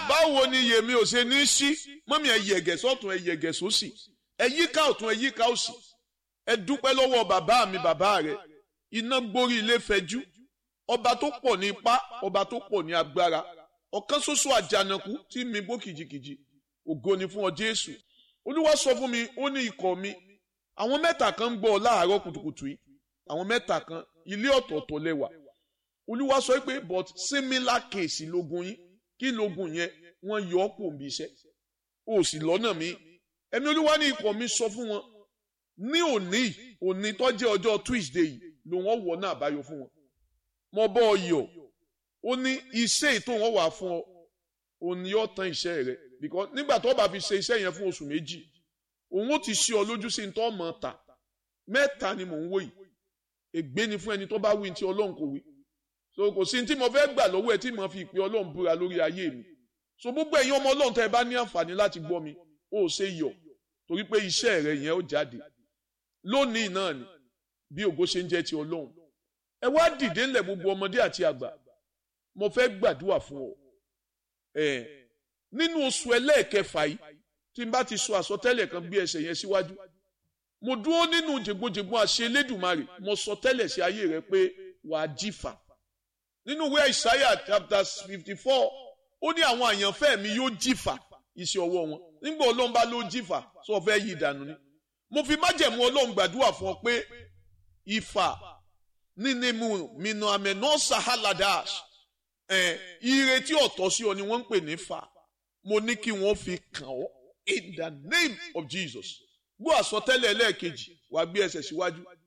báwo ni yèmí ò ṣe ní sí mọ́mí ẹ yẹ̀gẹ̀ sọ́tún ẹ yẹ̀gẹ̀ sósì ẹ yíká ọ̀tún ẹ yíká òsì ẹ dúpẹ́ lọ́wọ́ bàbá mi bàbá rẹ̀ iná gborí ilé fẹjú ọba tó pọ̀ ní ipá ọba tó pọ̀ ní agbára ọ̀kan ṣoṣo àjànàkú tí mi gbó kìjikìji ògo ni fún ọ Jésù olúwa sọ fún mi ó ní ikọ̀ mi àwọn mẹ́ta kan ń gbọ́ ọ láàárọ̀ kùtùkùtù yìí àwọn mẹ́ta kan ilé ọ̀tọ̀ọ̀tọ̀ lẹ́wà olúwa sọ pé but similar case lógun yín kí lógun yẹn wọ́n yọ ọ́ pò ń bí iṣẹ́ o sì lọ́nà mi ẹ̀mí olúwa ní ikọ̀ mi sọ fún wọn ní òní òní tó jẹ́ ọjọ́ Tuesday yìí ló wọ́n wọ̀ náà àbáyọ fún wọn mo bọ́ ọ yọ̀ ó ní iṣẹ́ ètò wọn wà fún ọ òní yóò tán iṣẹ́ rẹ because nígbà tó bá fi ṣe iṣẹ́ yẹn fún oṣù méjì òun ó ti ṣe ọ lójú sí ní tó mọ̀ ta mẹ́ta ni mò ń wò yìí ègbé ni fún ẹni tó bá wí tí ọlọ́run kò wí so kò sí tí mo fẹ́ gbà lọ́wọ́ ẹ tí mo fi ìpè ọlọ́run búra lórí ayé mi so gbogbo ẹ̀yin ọmọ ọlọ́run tẹ́ ẹ bá ní àǹfààní láti gbọ́ mi ó ṣe yọ̀ torí pé iṣẹ́ rẹ yẹn ó jáde lónìí náà ni bí ògo ṣe ń jẹ́ ti ọlọ́run ẹ wá dìde ńlẹ̀ gbogbo ọmọdé àti àgbà mo fẹ́ gbàdúrà fún ọ ẹ nínú oṣù ẹlẹ́ẹ̀kẹfà yìí tí n bá ti sọ àsọtẹ́lẹ̀ kan gbé ẹsẹ̀ yẹn síwájú mo dúró nínú jègbojègbon àṣẹ Elédùmarè mo sọ tẹ́lẹ̀ sí ayé rẹ pé wàá jìfà nínú ìwé Isaiah chapter fifty four ó ní àwọn àyànfẹ́ mi yóò jìfà iṣẹ́ ọwọ́ wọn nígbà ọlọ́run bá ló jìfà sọ fẹ́ yí ìdànù ni mo fi májẹ̀mú ọlọ́run gbàdúrà fún ọ pé ìfà nínú mìnà àmẹ́nà sahaladas ẹ̀ ire tí ọ̀tọ̀ sí ọ ni wọ́n ń pè ní fà mo ní kí wọ́n fi kàn ọ́ in the name of Jesus gbọ́ àsọtẹ́lẹ̀ ẹlẹ́ẹ̀kejì wàá gbé ẹsẹ̀ síwájú